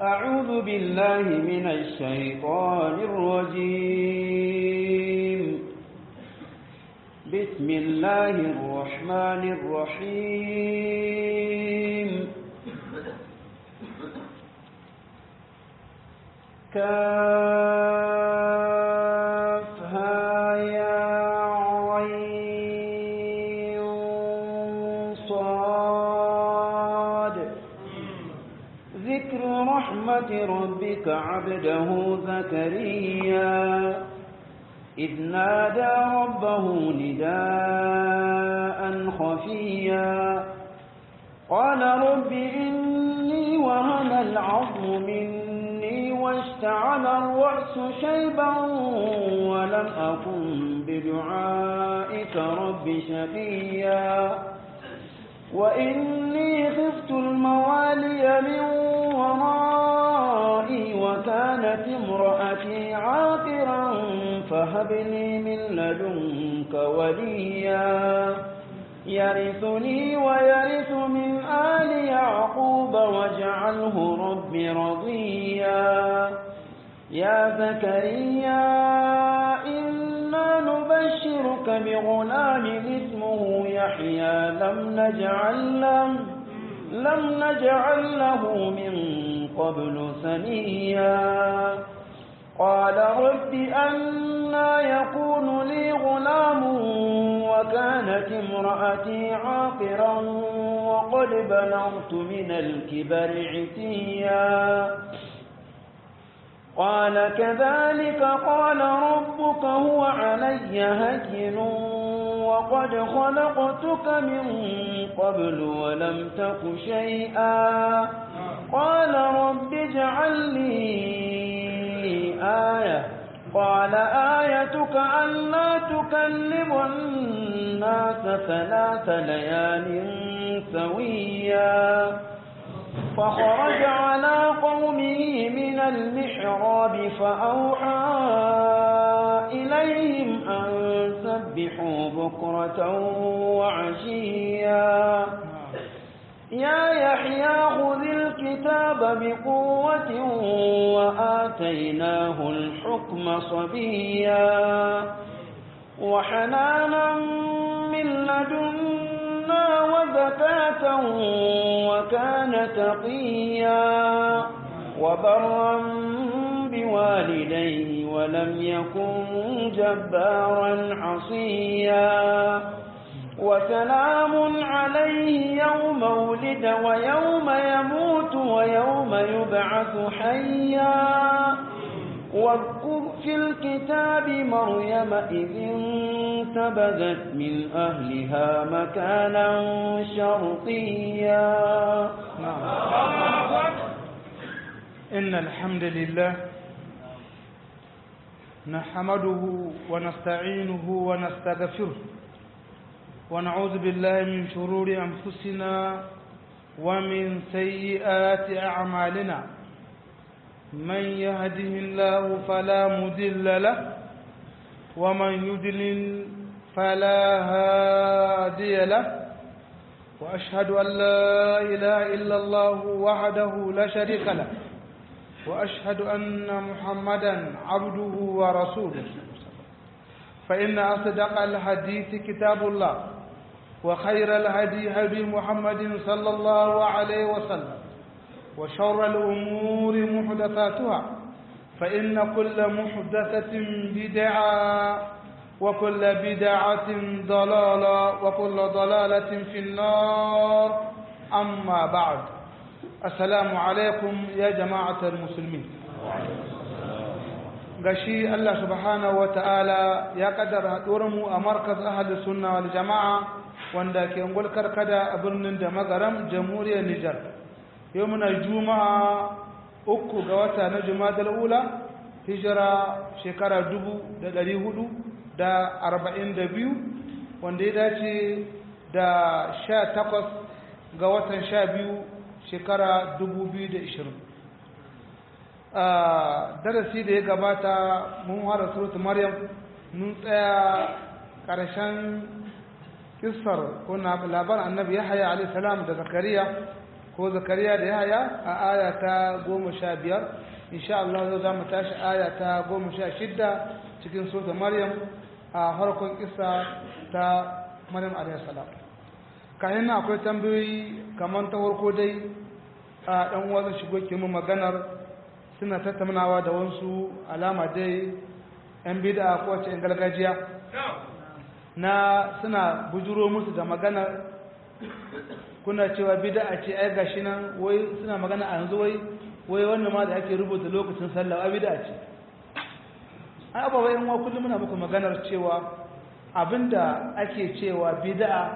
أعوذ بالله من الشيطان الرجيم بسم الله الرحمن الرحيم كافها يا عين صاد ذكر رحمة ربك عبده زكريا إذ نادى ربه نداء خفيا قال رب إني وهن العظم مني واشتعل الرأس شيبا ولم أكن بدعائك رب شقيا وإني خفت الموالي من ورائي وكانت امرأتي عاقرا فهب لي من لدنك وليا يرثني ويرث من آل يعقوب واجعله رب رضيا يا زكريا إنا نبشرك بغلام اسمه يحيى لم نجعل له لم نجعل له من قبل سميا قال رب أنا يكون لي غلام وكانت امرأتي عاقرا وقد بلغت من الكبر عتيا قال كذلك قال ربك هو علي هين وقد خلقتك من قبل ولم تك شيئا قال رب اجعل لي آية قال آيتك ألا تكلم الناس ثلاث ليال سويا فخرج على قومه من المحراب فأوحى إليهم أن سبحوا بكرة وعشيا يا يحيى خذ الكتاب بقوة وآتيناه الحكم صبيا وحنانا من لدنا وزكاة وكان تقيا وبرا بوالديه ولم يكن جبارا عصيا وسلام عليه يوم ولد ويوم يموت ويوم يبعث حيا واذكر في الكتاب مريم إذ انتبذت من أهلها مكانا شرقيا إن الحمد لله نحمده ونستعينه ونستغفره ونعوذ بالله من شرور أنفسنا ومن سيئات أعمالنا من يهده الله فلا مضل له ومن يضلل فلا هادي له وأشهد أن لا إله إلا الله وحده لا شريك له وأشهد أن محمدا عبده ورسوله فإن أصدق الحديث كتاب الله وخير الهدي هدي محمد صلى الله عليه وسلم وشر الأمور محدثاتها فإن كل محدثة بدعة وكل بدعة ضلالة وكل ضلالة في النار أما بعد السلام عليكم يا جماعة المسلمين gashi Allah subhanahu wa ta'ala ya kaddara mu a markaz ahalus sunna wal jama'a wanda ke ngulkar kada a birnin da magaram jamhuriyar Nijar yau muna juma'a uku ga wata na jumadal ula hijira shekara dubu da ɗari hudu da arba'in da biyu wanda ya dace da sha takwas ga watan sha biyu shekara dubu biyu da ishirin darasi da ya gabata mun hada surutu maryam mun tsaya ƙarshen kissar ko labarin annabi yahaya alaihi salam da zakariya ko zakariya da yahaya a aya ta goma sha biyar insha Allah yau za mu tashi aya ta goma sha shidda cikin sota maryam a harkon kisa ta maryam alaihissalam kayan na akwai tambayoyi kamar ta farko dai a ɗan uwa zan shigo ke mu maganar suna tattaunawa da wasu alama dai yan bida ko wace yan gargajiya na suna bujuro musu da maganar kuna cewa bid'a ce ai gashi nan wai suna magana a yanzu wai wai wannan ma da ake rubuta lokacin sallah a bid'a ce ai ba wai wa kullum muna muku maganar cewa abinda ake cewa bid'a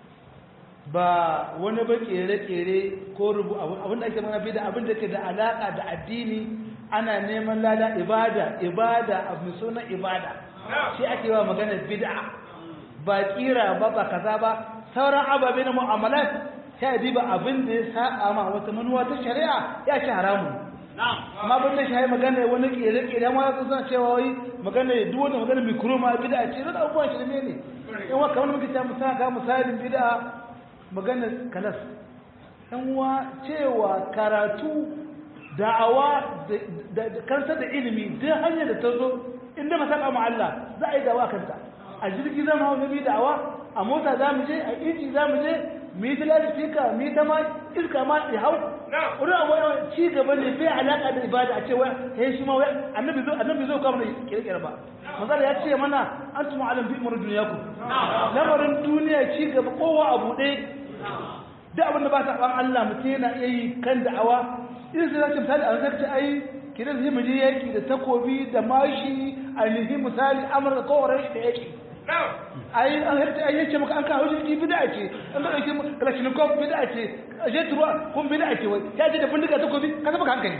ba wani ba kere-kere ko rubu abinda ake magana bid'a abinda ke da alaka da addini ana neman lada ibada ibada abu sunan ibada shi ake wa maganar bid'a ba kira ba ba kaza ba sauran ababe na mu'amalat sai a diba abin da ya sa'a ma wata manuwa ta shari'a ya ci haramu amma ban da shi magana wani kere-kere ma su suna cewa wai magana duk wani magana mikro ma bid'a ce da abubuwan shi ne ne in wa kamar muke ta misali ga misalin bid'a magana kalas dan uwa cewa karatu da'awa da kansa da ilimi duk hanyar da ta zo inda masaka ma Allah za a yi dawa kanta a jirgi zama wani bi da'awa a mota za mu je a inji za mu je mu yi tilar fika mu yi ta ma iska ma ya hau wani abu yawan ci gaba ne bai alaƙa da ibada a ce wai ya shi ma wai annabi zo annabi zo kamar kirkira ba misali ya ce mana an tuma alam bi umar duniya ku lamarin duniya ci gaba kowa a buɗe duk abin da ba ta ban Allah mutum yana iya yi kan da'awa idan sai zaki misali a zaka ai kidan zai mu je yaki da takobi da mashi a nihi misali amurka kowace da yaki ai an harta ai yace maka an kawo jirgi bid'a ce an da yake kalashnikov bid'a ce je turuwa kun bid'a ce wai ya je da bindiga ta gobi ka baka hankali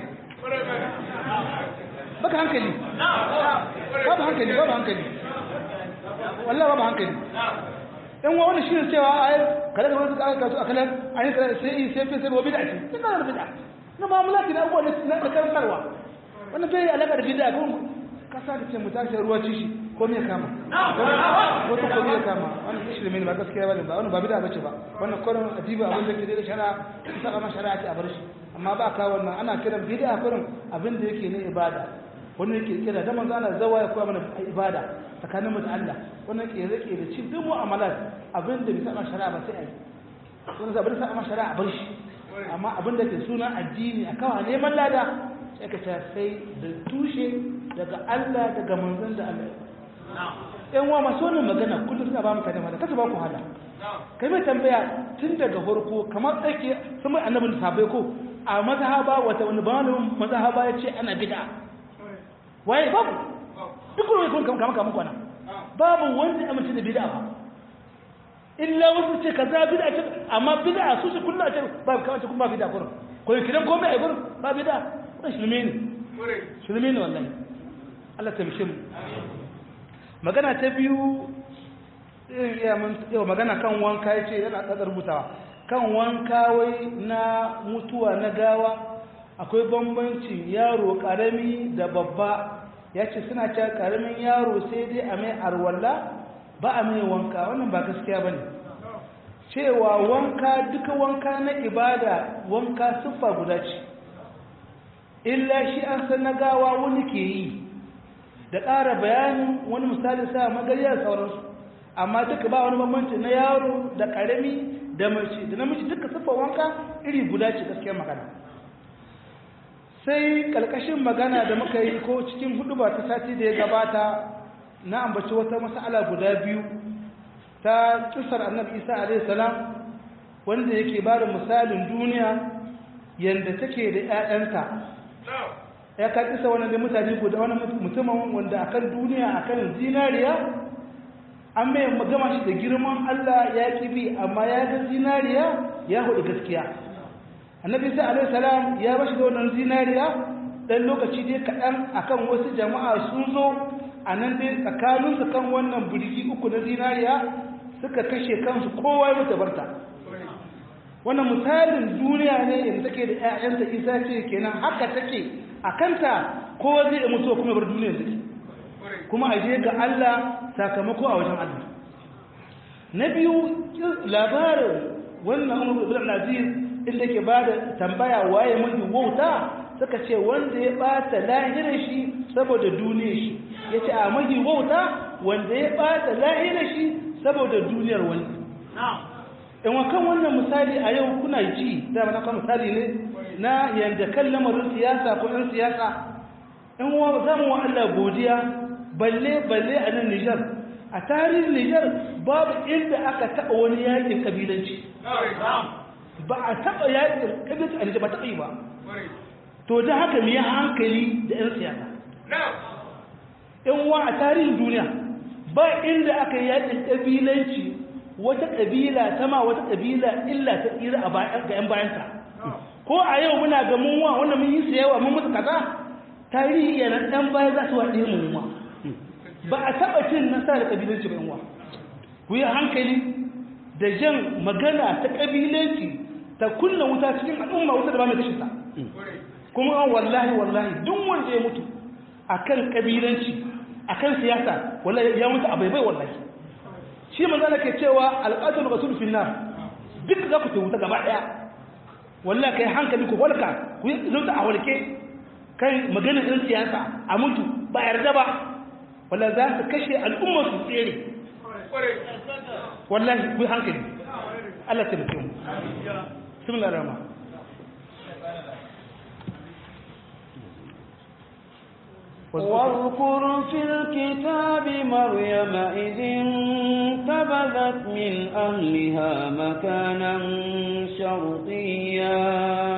baka hankali babu hankali babu hankali wallahi babu hankali in wa wani shirin cewa ai kada da wani aka kasu akalan ai kada sai sai sai sai bid'a ce ina da bid'a na mu'amalati na abubuwa na karantarwa wannan bai alaka da bid'a ko kasa da ce mu tashi ruwa ci shi ko me kama wata ko me kama wannan shirme ne ba gaskiya bane ba wannan ba bid'a bace ba wannan kurin adiba abin da ke da shari'a isa kama shari'a ce a bar shi amma ba ka wannan ana kiran bid'a kurin abin da yake ne ibada wannan yake kira da manzo Allah zawa ya koya mana ibada tsakanin mu da Allah wannan ke rike da cin duk mu'amalat abin da bisa ma shari'a ba sai a yi wannan zabin sa ma shari'a a bar shi amma abin da ke suna addini a kawa neman lada sai ka ta sai da tushe daga Allah daga manzon da Allah yan wa masu wannan magana kullum suna ba mu kada mata kasu ba ku hala kai mai tambaya tun daga farko kamar tsake sun mai annabin sabai ko a mazhaba wata wani malamin mazhaba ya ce ana bid'a waye babu duk wani kun kama kama kwana babu wanda amince da bid'a ba illa wasu ce kaza bid'a ce amma bid'a su su kullu a ce ba kawai kuma ba bid'a kurum ko kiran komai a gurin ba bid'a wannan shirme ne shirme ne wallahi Allah ta mishin magana ta biyu yau magana kan wanka ya ce yana ƙasar rubutawa kan wanka wai na mutuwa na gawa akwai bambancin yaro ƙarami da babba ya ce suna cewa ƙaramin yaro sai dai a mai arwalla ba a mai wanka wannan ba gaskiya ba ne cewa wanka duka wanka na ibada wanka siffa guda ce illa shi an san na gawa wani ke yi da ƙara bayanin wani misali sa magariya da sauransu amma duka ba wani bambanci na yaro da ƙarami da mace da namiji duka siffar wanka iri guda ce gaskiyar magana sai ƙarƙashin magana da muka yi ko cikin hudu ba ta sati da ya gabata na ambaci wata mas'ala guda biyu ta kisar annabi isa alaihi salam wanda yake ba da misalin duniya yadda take da 'ya'yanta ya ka kisa wani da mutane guda wani mutumin wanda akan duniya akan zinariya an mai gama shi da girman Allah ya kibi amma ya ga zinariya ya hudu gaskiya annabi isa alaihi salam ya bashi da wannan zinariya dan lokaci dai kaɗan akan wasu jama'a sun zo a nan dai tsakaninsu kan wannan birgi uku na zinariya suka kashe kansu kowa ya mutu barta wannan misalin duniya ne yadda take da 'ya'yanta isa ce kenan haka take a kanta kowa zai mutu kuma bar duniyar take kuma a je ga Allah sakamako a wajen Allah na biyu labarin wannan Umar ibn Aziz inda ke ba da tambaya waye mafi wauta suka ce wanda ya bata lahirar shi saboda duniyar shi ya ce a mafi wauta wanda ya bata lahirar shi saboda duniyar wani in wa kan wannan misali a yau kuna ji da mana kan misali ne na yanda kan lamarin siyasa ko ɗan siyasa in wa za mu wa Allah godiya balle balle a nan Nijar a tarihin Nijar babu inda aka taɓa wani yakin kabilanci ba a taɓa yakin kabilanci a Nijar ba taɓa yi ba to da haka mu yi hankali da 'yan siyasa in wa a tarihin duniya ba inda aka yi yakin kabilanci wata kabila ta ma wata kabila illa ta tsira a ga 'yan bayanta ko a yau muna ga mun wa wanda mun yi siyawa mun mutu kaza tarihi yana ɗan baya za su waɗe mu ma ba a taɓa cin nasa da kabilanci ba yanwa ku yi hankali da jan magana ta kabilanci ta kunna wuta cikin al'umma wuta da ba mai kashe ta kuma an wallahi wallahi duk wanda ya mutu akan kabilanci akan siyasa wallahi ya mutu a baibai wallahi shi manzana ke cewa alƙatul rasul fil nar duk za ku ta wuta gaba daya wallahi kai hankali ku walka ku yi zuta a walke kai maganar ɗin siyasa a mutu ba yarda ba wallahi za su kashe al'ummar su tsere wallahi ku yi hankali Allah ta mutum bismillahir rahman واذكر في الكتاب مريم إذ انتبذت من أهلها مكانا شرقيا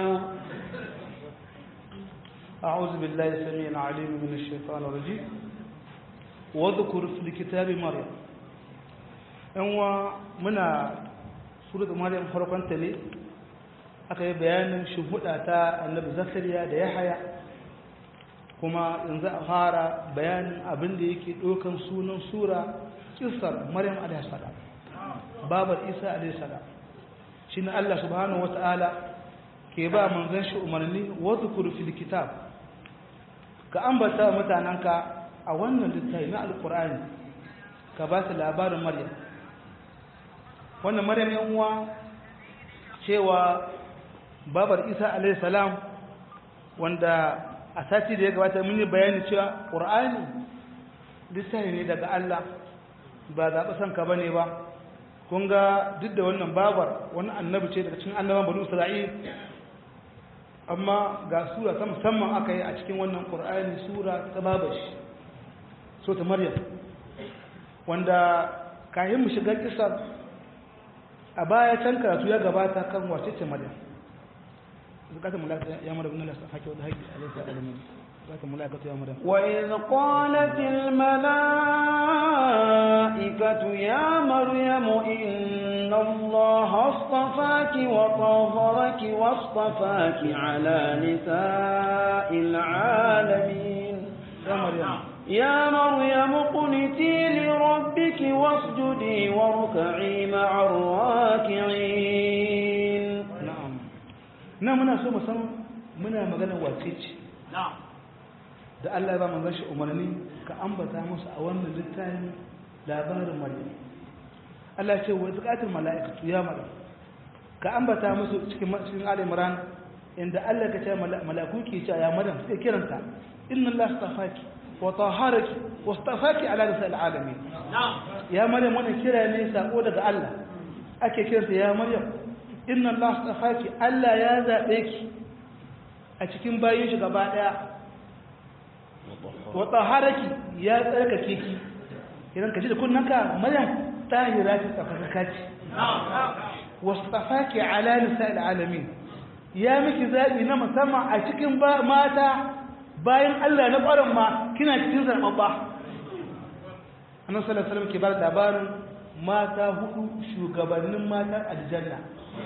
أعوذ بالله السميع العليم من الشيطان الرجيم واذكر في الكتاب مريم أنوا منا سورة مريم فرقان تلي aka yi bayanin shuhuda ta annabi zakariya da yahaya kuma yanzu a fara bayanin abin da yake ɗaukan sunan sura kisar maryam alaihissalam babar isa alaihissalam shi ne allah subhanahu wa ta'ala ke ba manzan shi umarni wadda fil kitab ka ambata mutanenka a wannan littafi na alkur'ani ka ba su labarin maryam wannan maryam yan uwa cewa babar isa alaihissalam wanda a sati da ya gabata mun yi bayani cewa ƙur'ani littafi ne daga Allah ba zaɓi son ka bane ba kun ga duk da wannan babar wani annabi ce daga cikin annaban banu isra'il amma ga sura ta musamman aka yi a cikin wannan ƙur'ani sura ta babashi so ta maryam wanda kayan mu shiga kisar a baya can karatu ya gabata kan wace ce maryam زكاة الملاكة يا مريم إن الله حكي وده هيك أليس أعلمين زكاة الملاكة يا مريم وإذ قالت الملائكة يا مريم إن الله اصطفاك وطهرك واصطفاك على نساء العالمين يا مريم يا مريم اقنتي لربك واسجدي واركعي مع الراكعين na muna so san muna magana wace ce da Allah ya ba manzon shi umarni ka ambata musu a wannan littafin labarin Maryam Allah ce wa zakatul malaikatu ya Maryam ka ambata musu cikin cikin Ali Imran inda Allah ka ce malaku ke cewa ya Maryam sai kiranta inna Allah astafaki wa taharaki wa astafaki ala nisa'il alamin ya Maryam wannan kira ne sako daga Allah ake kiranta ya Maryam inna Allah astafaki Allah ya zabe ki a cikin bayin shi gaba daya wa taharaki ya tsarkake ki idan ka ji da kunnanka maryam tahira ce tsafaka ce wastafaki ala nisa'il alamin ya miki zabi na musamman a cikin mata bayan Allah na ƙwarin ma kina cikin zarbabba annabi sallallahu alaihi wasallam ke bar labarin mata hudu shugabannin matan aljanna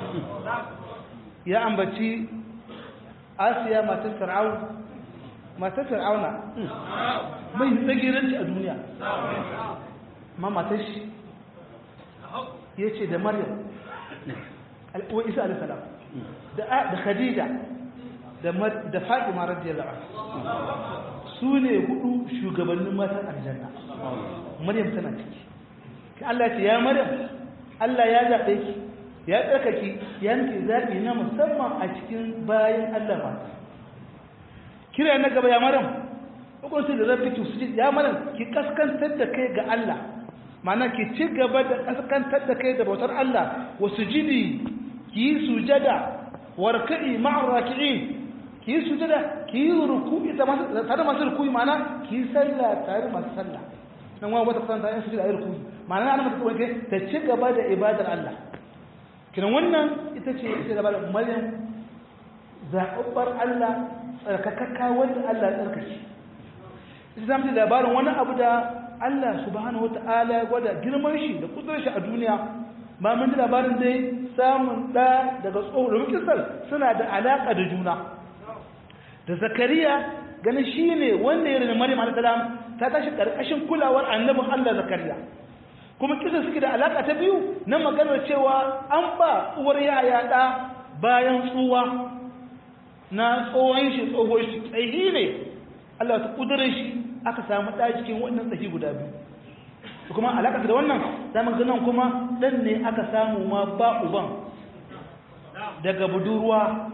ya ambaci asiya matar fir'aun matar fir'auna mai tsagiranci a duniya ma matar shi ya ce da maryam wa isa alisalam da khadija da fatima radiyallahu su ne hudu shugabannin matan aljanna maryam tana ciki Allah ce ya maryam Allah ya zaɓe ki ya tsarkake yanke zaɓi na musamman a cikin bayan Allah mata kira na gaba ya maram hukunci da zafi ki sujud ya maram ki kaskantar da kai ga Allah mana ki ci gaba da kaskantar da kai da bautar Allah wa sujudi ki yi sujada warka'i ma'ar raki'in ki yi sujada ki yi ruku'i tare masu ruku'i mana ki yi sallah tare masu sallah nan wani wata kusanta yin sujada a yi ruku'i mana ana mata kawai ta ci gaba da ibadar Allah kiran wannan ita ce ita da bada maryam zaɓaɓɓar Allah tsarkakakka wanda Allah ya tsarkake ita zama da labarin wani abu da Allah subhanahu wa ta'ala ya gwada girman shi da kudurar shi a duniya ba mun ji labarin dai samun ɗa daga tsohon domin kisar suna da alaƙa da juna da zakariya ganin shi ne wanda ya rini maryam alaihissalam ta tashi ƙarƙashin kulawar annabin Allah zakariya kuma kisa suke da alaƙa ta biyu na maganar cewa an ba uwar yaya ɗa bayan tsuwa na tsohon shi tsohon shi tsayi ne Allah ta kudurin shi aka samu ɗa cikin wannan tsayi guda biyu kuma alaƙa da wannan zamu nan kuma ɗan ne aka samu ma ba uban daga budurwa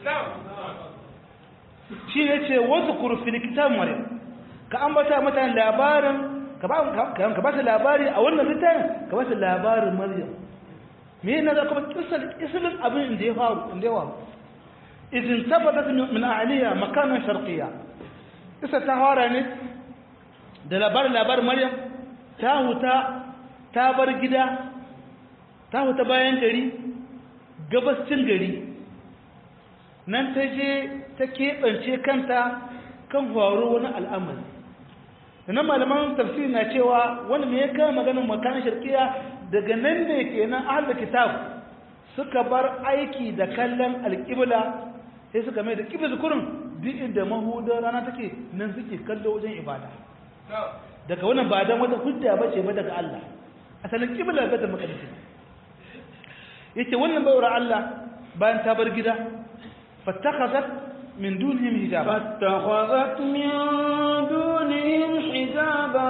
shi ne ce wasu kurfin kitab maryam ka ambata mata labarin ka ba ta labari a wannan littafin ka ba ta labarin maryam me na da kuma kisar isilin abin da ya faru inda ya faru izin tabbatar min aliya makanan sharqiyya kisa ta fara ne da labarin labarin maryam ta huta ta bar gida ta huta bayan gari gabascin gari nan ta je ta keɓance kanta kan faru wani al'amari nan malaman tafsiri na cewa wani mai ya kama maganin makanin shirkiya daga nan ne kenan ahal kitab suka bar aiki da kallon alƙibla sai suka mai da ƙibla zukurin duk inda mahudar rana take nan suke kallo wajen ibada daga wannan ba dan wata hujja ba ce ba daga Allah asalin ƙibla ga da makadisi yace wannan bayar Allah bayan ta bar gida fattakhazat min dunihim hijaba فاتخذت من دونهم حجابا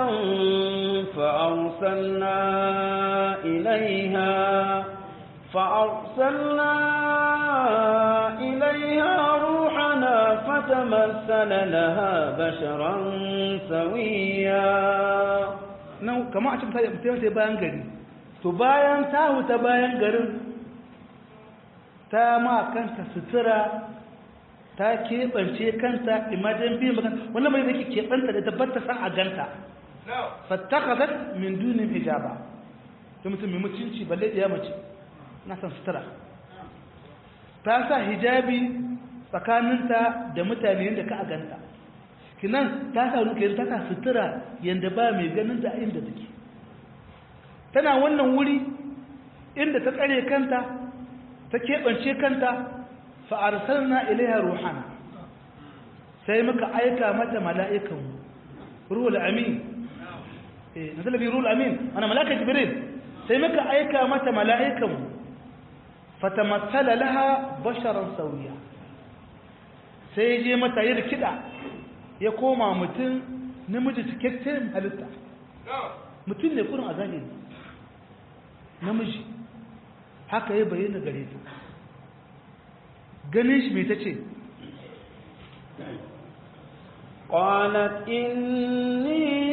فأرسلنا إليها فأرسلنا إليها روحنا فتمثل لها بشرا سويا nan kamar a cikin mutum sai bayan gari to bayan ta huta bayan garin ta ma kanta sutura ta keɓance kanta imajen biyu magana wannan mai zai keɓanta da tabbata san a ganta fattakazat min dunin hijaba ta mutum mai mutunci balle da ya mace na san sutura ta sa hijabi tsakaninta da mutane yadda ka a ganta kinan ta sa ruke ta sa sutura yadda ba mai ganin da inda take tana wannan wuri inda ta tsare kanta ta keɓance kanta fa'arsalna ilaiha ruhana sai muka aika mata mala'ikan ruhul amin eh nazala bi ruhul amin ana malaka jibril sai muka aika mata mala'ikan fatamassala laha basharan sawiya sai je mata yi rikida ya koma mutum namiji cikakken halitta mutum ne kurin a zahiri namiji haka ya bayyana gare ta ganin shi mai ta ce قالت إني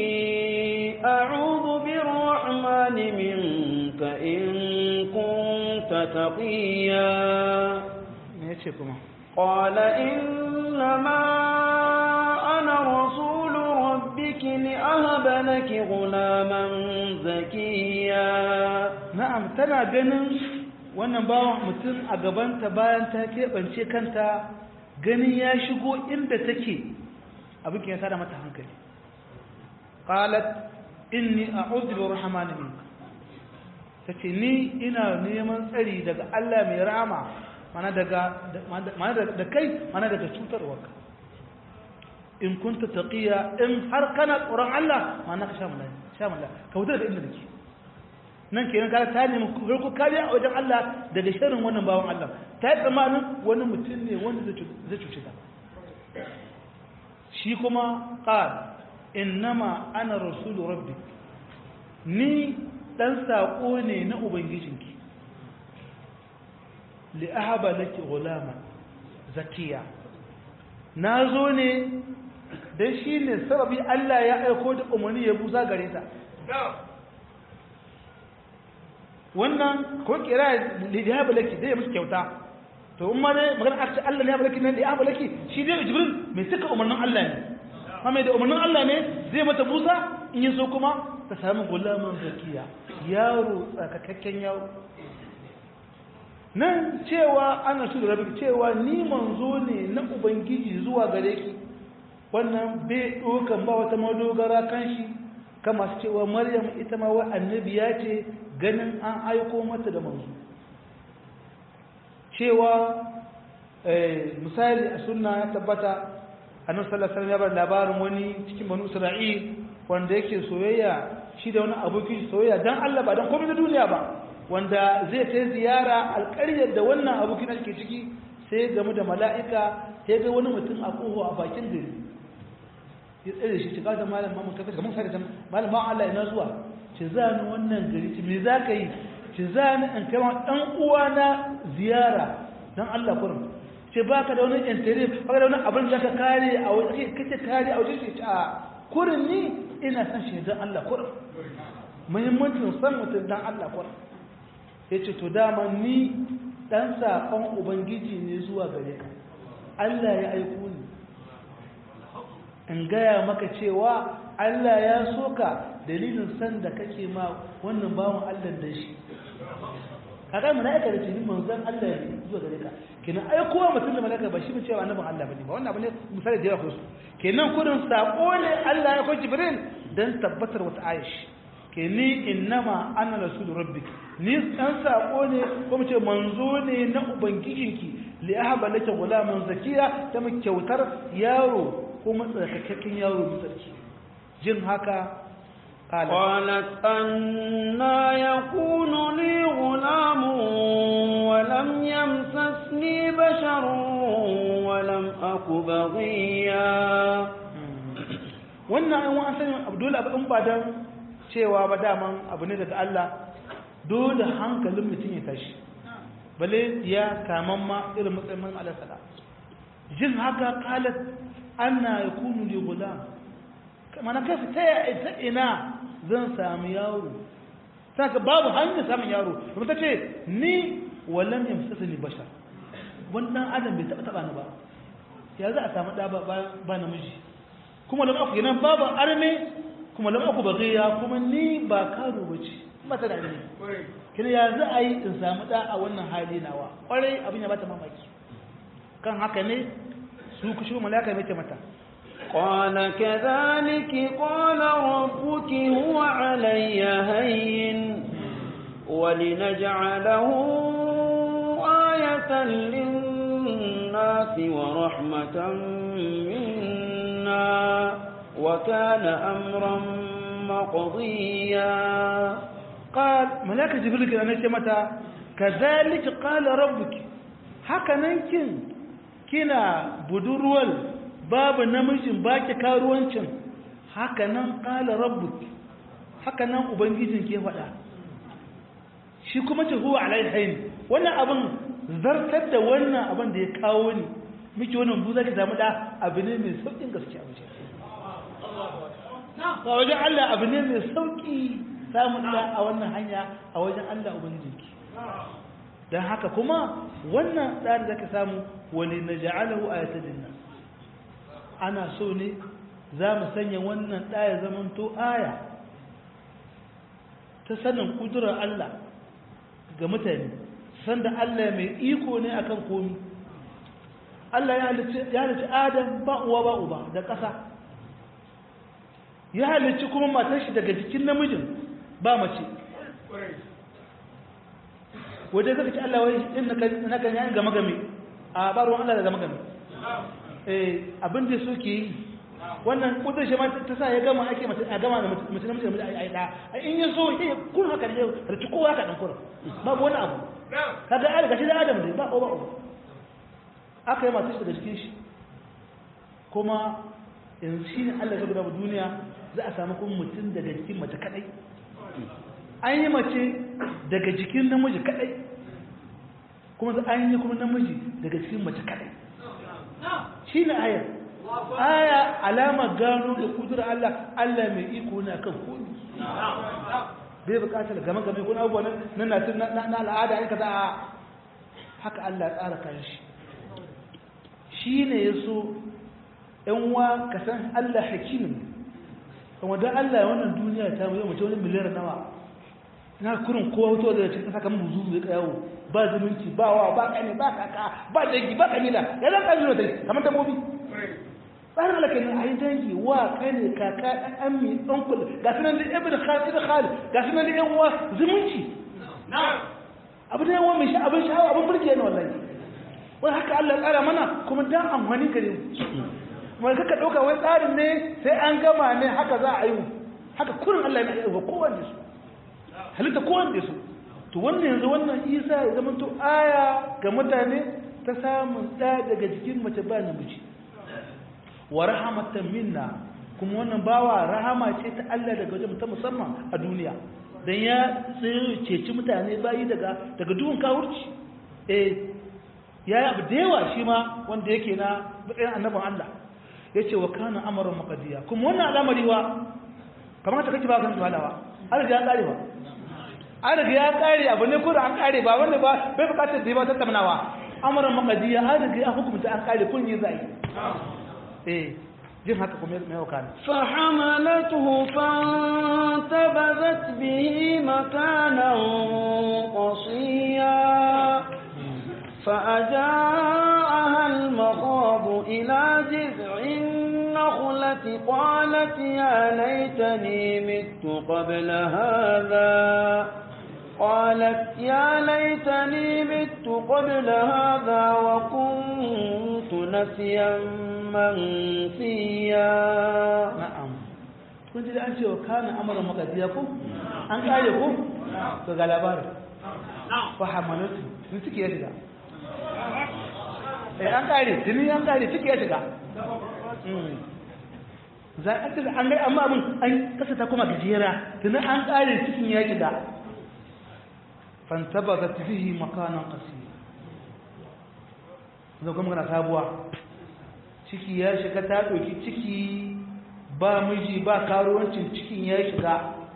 أعوذ بالرحمن منك إن كنت تقيا me ya ce kuma قال إنما أنا رسول ربك لأهب لك غلاما زكيا na'am tana ganin wannan bawan mutum a gabanta bayan ta keɓance kanta ganin ya shigo inda take abin ke ya tada mata hankali qalat inni a'udhu bi rahmani minka tace ni ina neman tsari daga Allah mai rahama mana daga mana da kai mana daga cutarwarka in kunta taqiya in har kana tsoron Allah mana ka sha mulai sha mulai ka wuce da inda nake nan kenan ka ta nemi farko kariya a wajen Allah daga sharrin wannan bawan Allah ta yi tsammanin wani mutum ne wanda zai cuce ta shi kuma qal innama ana rasulu rabbi ni dan sako ne na ubangijinki li ahaba laki ghulama zakiya nazo ne dan shine sababi Allah ya aiko da umarni ya busa gare ta wannan ko kira li ahaba laki dai musu kyauta to in ma ne magana aka ce Allah ne ya balaki nan da ya balaki shi dai Jibril mai suka umarnin Allah ne amma da umarnin Allah ne zai mata busa in yi so kuma ta sami gulaman zakiya yaro tsakakakken yaro nan cewa ana su da rabi cewa ni manzo ne na ubangiji zuwa gare ki wannan bai ɗaukan ba wata madogara kan shi kan masu cewa maryam ita ma wa annabiya ce ganin an aiko mata da manzo cewa misali a sunna ya tabbata annabi sallallahu alaihi wasallam ya bar labarin wani cikin banu isra'il wanda yake soyayya shi da wani aboki soyayya dan Allah ba dan komai na duniya ba wanda zai kai ziyara alƙaryar da wannan aboki na ke ciki sai game da mala'ika sai ga wani mutum a koho a bakin gari ya tsaye shi cika da malam mamun kafin kamar sai da malam ma Allah ina zuwa ce za ni wannan gari ce me za ka yi ce za ni in kai dan uwana ziyara dan Allah kurum ce ba ka da wani intere ba ka da wani abin da ka kare a wajen kace kare a wajen ce a kurin ni ina san shi dan Allah kurum muhimmancin san mutum dan Allah kurum yace to dama ni dan sakon ubangiji ne zuwa gare ka Allah ya aiko ni in gaya maka cewa Allah ya soka dalilin san da kake ma wannan bawan Allah da shi kaga malaika da jini manzon Allah ne zuwa gare ka kenan ai kowa mutum da malaika ba shi ba cewa annabin Allah bane ba wannan abu ne misali da yawa su kenan kudin sako ne Allah ya ko Jibril dan tabbatar wata ayashi keni innama ana rasul rabbik ni dan sako ne ko mu ce manzo ne na ubangijinki li ahaba laka gulaman zakiya ta mu kyautar yaro ko matsakakken yaro mutsarki jin haka قالت أنا يكون لي غلام ولم يمسسني بشر ولم أك بغيا wannan an wa'an sanin abu dole abu in ba dan cewa ba daman abu ne daga Allah dole hankalin mutum ya tashi bale ya kaman ma irin matsayin man Allah sala jin haka qalat anna yakunu li gulam mana kai ta ta ina zan samu yaro saka babu hanyar samun yaro kuma ta ce ni wallan yamsasani bashar wannan adam bai taba taba ni ba ya za a samu da ba ba namiji kuma lam aku yana babu arme kuma lam aku baghiya kuma ni ba karo bace mata da arme kina ya za a yi in samu da a wannan hali nawa kwarai abin ya bata mamaki kan haka ne su kushi malaka mai mata قال كذلك قال ربك هو علي هين ولنجعله آية للناس ورحمة منا وكان أمرا مقضيا قال ملاك جبريل أنا متى كذلك قال ربك haka nan kin kina budurwal babu namijin baki karuwancin haka nan qala rabbuk haka nan ubangijin ke faɗa shi kuma ce huwa alaihain wannan abin zartar da wannan abin da ya kawo ni miki wannan buza ki samu da abu ne mai saukin gaskiya waje a wajen Allah abu ne mai sauki samun da a wannan hanya a wajen Allah ubangijinki don haka kuma wannan tsari da ka samu wani na ja'alahu a yata dinna ana so ne za mu sanya wannan ɗaya zamanto aya ta sanin ƙudurar Allah ga mutane sanda Allah mai iko ne akan komi Allah ya halicci Adam ba uwa ba uba da ƙasa ya halicci kuma matar shi daga jikin namijin ba mace wajen zaka ci Allah wai in na kan yayin gama game a barwan Allah da gama game eh abin da so ke yi wannan kudin shi ma ta sa ya gama ake mace a gama da mace namiji da mace ai da in ya so sai kun haka ne da ci kowa ka dan kur babu wani abu kaga ai gashi da Adam ne ba ko ba aka yi masu shi daga cikin shi kuma yanzu shi ne Allah ya gudanar duniya za a samu kuma mutum daga jikin mace kadai an yi mace daga jikin namiji kadai kuma za an yi kuma namiji daga cikin mace kadai shi ne ayar aya alama gano da kudurar Allah Allah mai iko na kan komi bai bukatar game game kuna abubuwa na na al'ada ya kaza a haka Allah ya tsara kan shi shi ne ya so ‘yan wa ka san Allah hakimin kuma don Allah wannan duniya ta mai mace wani miliyar nawa na kurin kowa wuto da cikin saka mun zuzu ya yawo ba zumunci ba wa ba kane ba kaka ba dangi ba kabila ya zan kabila da kamar dabbobi tsarin Allah kenan ayi dangi wa kane kaka dan ammi uncle ga sunan da ibn khalid ibn khalid ga sunan da yan uwa zumunci abu da yawa mai sha abin sha'awa abin burge ne wallahi wai haka Allah ya tsara mana kuma dan amfani gare mu mai kaka dauka wai tsarin ne sai an gama ne haka za a yi haka kurin Allah ya yi wa kowanne su halitta kowanne su to wannan yanzu wannan isa ya zama to aya ga mutane ta samun ɗa daga jikin mace ba namiji wa rahamatan minna kuma wannan bawa rahama ce ta Allah daga wajen ta musamman a duniya dan ya tsaye ceci mutane bayi daga daga duhun kawurci eh ya abu da yawa shi ma wanda yake na matsayin annabin Allah yace wa kana amrun maqdiya kuma wannan al'amari wa kamar ta kake ba kan walawa an riga ya kare ba an riga ya kare abu ne ko da an kare ba wanda ba bai bukatar da ba tattaunawa amrun maqdiya an riga ya hukunta an kare kun yi zai eh jin haka kuma mai wakana فحملته فانتبذت به مكانا قصيا فأجاءها المخاض إلى جذع النخلة قالت يا ليتني مت قبل هذا قالت يا ليتني مت قبل هذا وكنت نسيا منسيا na'am kun ji da an ce wa kana amara makadiya ko an kare ko to ga labarin fa hamalatu sun suke ya shiga eh an kare tuni an kare suke ya shiga za a ce an gai amma abin an kasa ta kuma gajera tuni an kare cikin ya shiga fantabazat bihi makanan qasiya zo kuma kana sabuwa ciki ya shiga ta ɗauki ciki ba miji ba karuwancin cikin ya shiga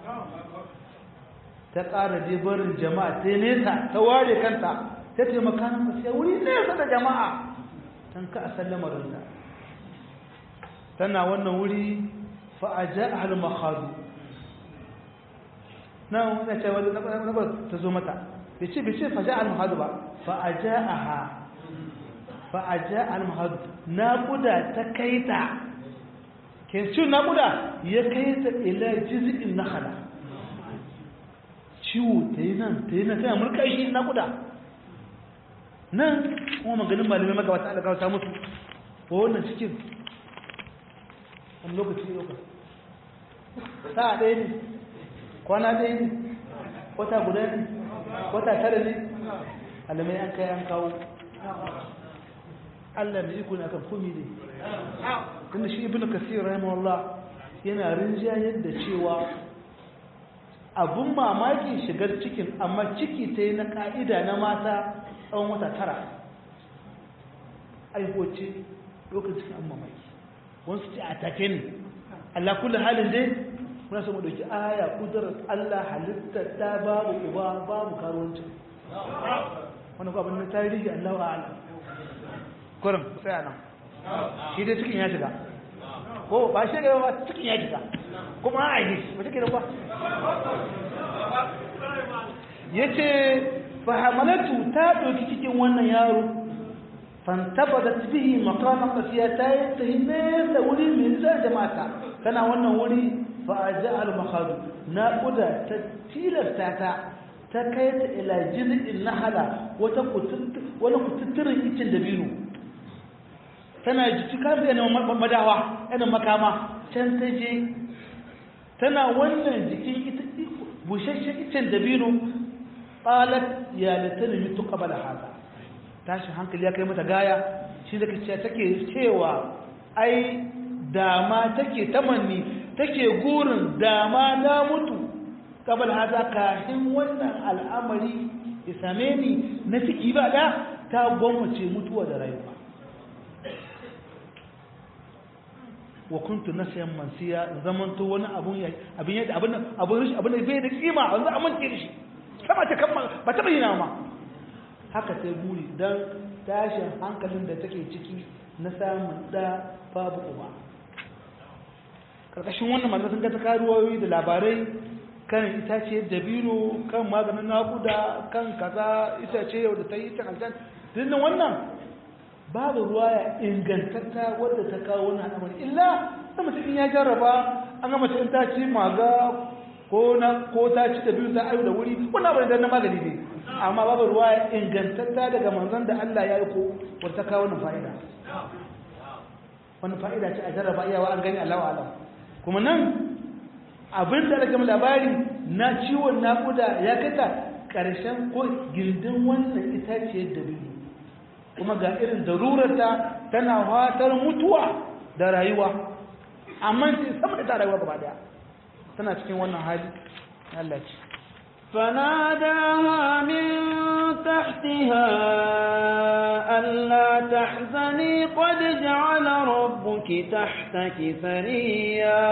ta ƙara je barin jama'a ta nesa ta ware kanta ta taimaka na masu wuri nesa da jama'a don ka a sallamarinta tana wannan wuri fa'aja a halin makhadu na wani ce wani nabar ta zo mata bai ce bai ce faja al-mahadu ba fa'aja a ha fa'aja al-mahadu naƙuda ta kai ta kencin naƙuda ya kai ta ila jizi'in na hala ciwo ta yi nan ta yi nan tana murka shi naƙuda nan kuma maganin malamai maka wata alƙawar ta mutu ko wannan cikin wani lokaci ne lokaci sa'a ɗaya ne kwana ɗaya ne wata guda ne wata tara ne alamai an kai an kawo Allah mai iko ne akan komi ne tunda shi ibnu kasir rahimahullah yana rinjayar da cewa abun mamaki shigar cikin amma ciki ta yi na ka'ida na mata tsawon wata tara aihoce lokacin cikin an mamaki wasu ce a take ne Allah kula halin dai muna so mu dauki aya kudurar Allah halitta ta babu uba babu karuwanci wannan ko abin na tarihi Allah wa'ala kurin sai nan shi dai cikin ya shiga ko ba shi ga ba cikin ya shiga kuma a yi ba take da ba yace fa hamalatu ta doki cikin wannan yaro fantabadat bihi maqama qasiya ta yatahine da wuri min za jama'a kana wannan wuri fa aja'al makhadu na kuda ta tilasta ta ta kai ta ila jiz'in nahala wata kutut wala kututturin icin dabino tana jiki kafin yana madawa yana makama can ta je tana wannan jikin ita bushashen icen dabino qalat ya latani mitu qabla hada tashi hankali ya kai mata gaya shi da kace take cewa ai dama take tamanni take gurin dama na mutu qabla hada kafin wannan al'amari ya same ni na ciki ba da ta gwammace mutuwa da rayuwa wa kuntu nasiyan mansiya zamanto wani abun ya abin yadda abin abun rishi abin da bai da kima wanzu amince da shi sama ta kamma ba ta bayyana ma haka sai buri dan tashin hankalin da take ciki na samun da babu uba karkashin wannan malamai sun ga ta karuwoyi da labarai kan itace dabino kan maganin nakuda kan kaza itace yau da ta yi ta aljan dinnan wannan babu ruwa ya ingantatta wadda ta kawo wani al'amari illa ta mutum in ya jarraba an ga mace in ta ci maga ko na ko ta ci da biyu ta ayu da wuri wannan abin da na magani ne amma babu ruwa ya ingantatta daga manzon da Allah ya yi ko wadda ta kawo wannan fa'ida wannan fa'ida ce a jarraba iyawa an gani Allah alam kuma nan abin da aka labari na ciwon naƙuda ya kai ta ƙarshen ko gindin wannan itaciyar da biyu kuma ga irin darurarta tana fatar mutuwa da rayuwa amma sai sama da ta rayuwa gaba daya tana cikin wannan hali Allah ce فناداها من تحتها ألا تحزني قد جعل ربك تحتك ثريا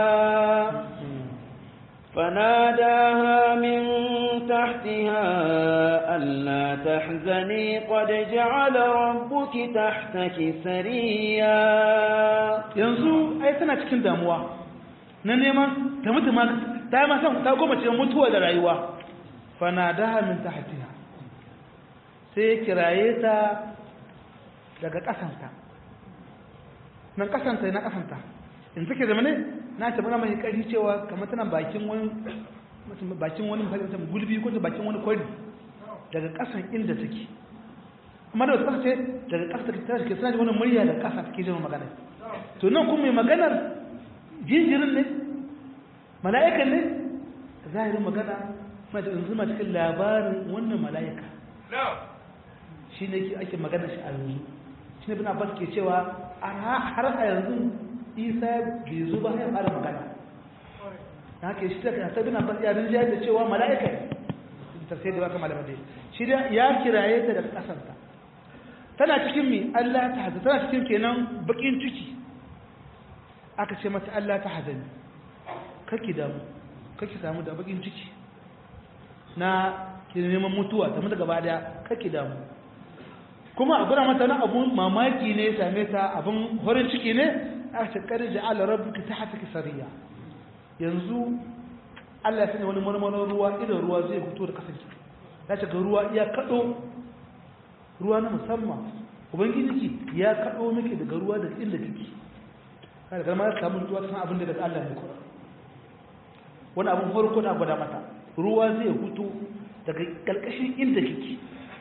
فناداها من تحتها ألا تحزني قد جعل ربك تحتك سريا yanzu ai tana cikin damuwa na neman ta mutu ma ta ma san ta goma ce mutuwa da rayuwa fanadaha min tahtiha sai ya kiraye ta daga kasanta nan kasanta na kasanta in take zama ne na ta bana mai kari cewa kamar tana bakin wani bakin wani gulbi ko ta bakin wani kwari daga kasan inda take amma da wasu ce daga kasa ta take suna wani murya da kasa take jin magana to nan kuma mai maganar jinjirin ne mala'ikan ne zahirin magana mai da yanzu cikin labarin wannan mala'ika shi ne ake magana shi a yanzu shi ne bin abbas ke cewa har a yanzu isa bai zo ba ya fara magana na haka shi da ta bin abbas ya rinjaya da cewa mala'ika ne ta sai da baka malama dai shi da ya kiraye ta daga kasanta tana cikin mi Allah ta hazani tana cikin kenan bakin ciki aka ce mata Allah ta hazani kake damu kake samu da bakin ciki na ki neman mutuwa ta mutu gaba daya kake damu kuma a gura mata na abun mamaki ne ya same ta abun horin ciki ne a ce kar ja'ala rabbuka tahtaka sariya yanzu Allah ya sanya wani marmarin ruwa idan ruwa zai fito da kasance ya ce ga ruwa ya kado ruwa na musamman ubangiji ya kado miki daga ruwa daga inda kike kada kalma ya samu ruwa san abin da daga Allah ne kuma wani abun farko da gwada mata ruwa zai fito daga kalkashin inda kike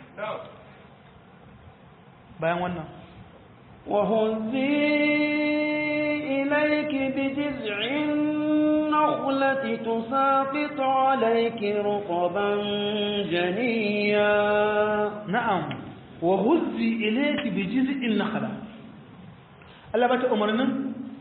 bayan wannan وهزي إليك بجذع النخلة تساقط عليك رطبا جنيا na'am wa huzzi ilayki bi jiz'in nakhla Allah bata umarnin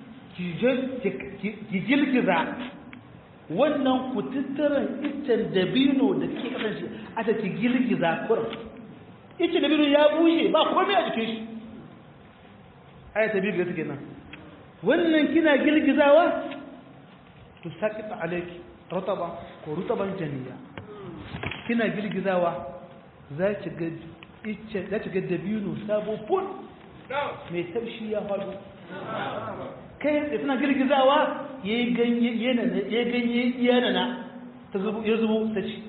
ki gilgiza wannan kututturan iccen dabino da ke kasan shi aka ki gilgiza kurin iccen dabino ya bushe ba komai a jikin shi aya ta biyu ga take nan wannan kina girgizawa to sakita alayki rutaba ko rutaban janiya kina girgizawa za ki ga icce za ki ga dabino sabo fun mai taushi ya faɗo kai da tana girgizawa yayi ganye yana yayi ganye yana na ta zubo ya zubo ta ci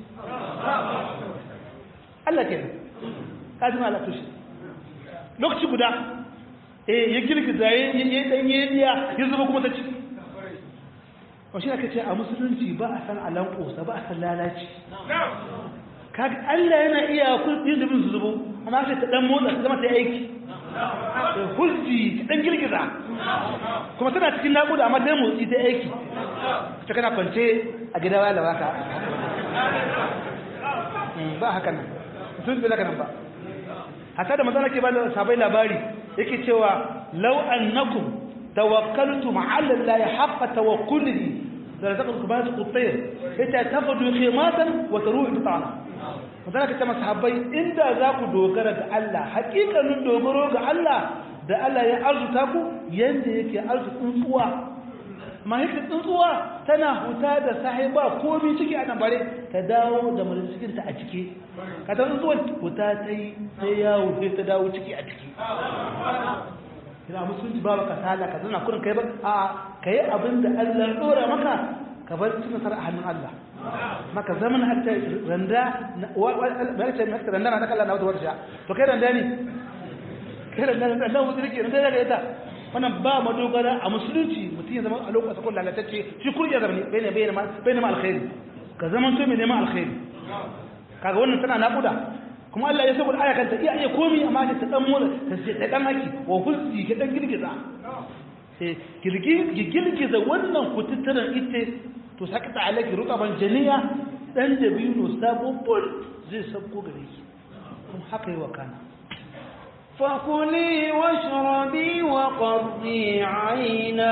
Allah kenan kadin Allah tushi lokaci guda eh ya girgiza ya ya dan ya ya zuba kuma ta ci wa shi aka ce a musulunci ba a san alan kosa ba a san lalaci kaga Allah yana iya kudin da bin su zubo amma sai ta dan motsa ta zama ta aiki da hulji ta dan girgiza kuma tana cikin nakuda amma ta motsi ta aiki ta kana kwance a gida waya da baka ba haka nan mutum bai haka nan ba hatta da manzo ke ba da sabai labari yake cewa law annakum tawakkaltum ala allahi haqqa tawakkulihi la taqulu kubat qutayr ita tafadu khimatan wa taruhu bitana magana ka ce masahabbai inda za ku dogara ga Allah hakikanin dogaro ga Allah da Allah ya arzuta ku yanda yake arzu tsuntsuwa amma yake tsuntsuwa tana huta da sahiba komai ciki a nan bare ta dawo da mulkin cikin ta a ciki ka ta tsuntsuwa huta ta yi sai yawo sai ta dawo ciki a ciki ina musulunci ba ka sala ka zana kurin kai ba a kai abin da Allah ya dora maka ka bar cin nasara a hannun Allah maka zaman hatta randa ba ce maka randa na kallon na wata wata to kai randa ne kai randa ne randa musulunci randa daga ita wannan ba madogara a musulunci mutum ya zama a lokacin kun lalatacce shi kurje zama ne bai ne bai ne bai ne alkhairi ka zaman to mai neman alkhairi kaga wannan tana naƙuda kuma Allah ya saboda aya kanta iya iya komi amma ta dan mura ta ce ta dan haki wa hulsi ka dan girgiza sai girgi girgiza wannan kututturan ite to sakata alaki ruqaban janiya dan da biyu sabo bol zai sabko gare ki kuma haka yi wa kana فكلي واشربي وقضي عينا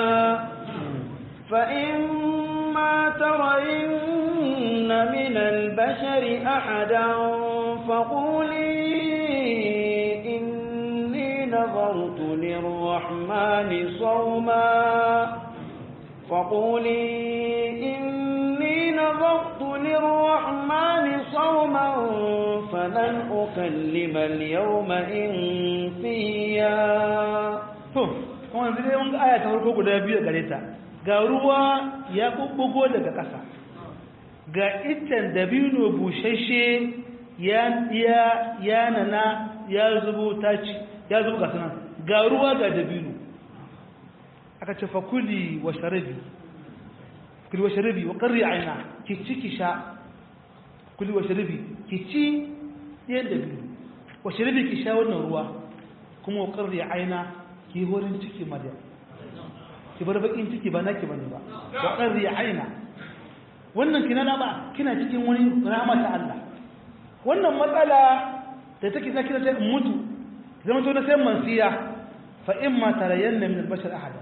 فإما ترين من البشر أحدا فقولي إني نظرت للرحمن صوما فقولي إني نظرت للرحمن صوما فلن أكلم اليوم إنسيا to kuma yanzu dai mun ga aya ta farko guda biyu gare ta ga ruwa ya bubbugo daga ƙasa ga iccen dabino bushashe ya ya ya nana ya zubo taci ya zubo ga sanan ga ruwa ga dabino aka ce fa kuli wa sharabi kuli wa sharabi wa qarri aina ki ci ki sha kuli wa sharabi ki ci yan dabino wa sharabi ki sha wannan ruwa kuma wa qarri aina ki horin ciki madya ki bar bakin ciki ba naki bane ba wa qarri aina wannan kina na ba kina cikin wani rahama ta Allah wannan matsala da take ta kira ta mutu zama to na sai mansiya fa imma tarayanna min al-bashar ahada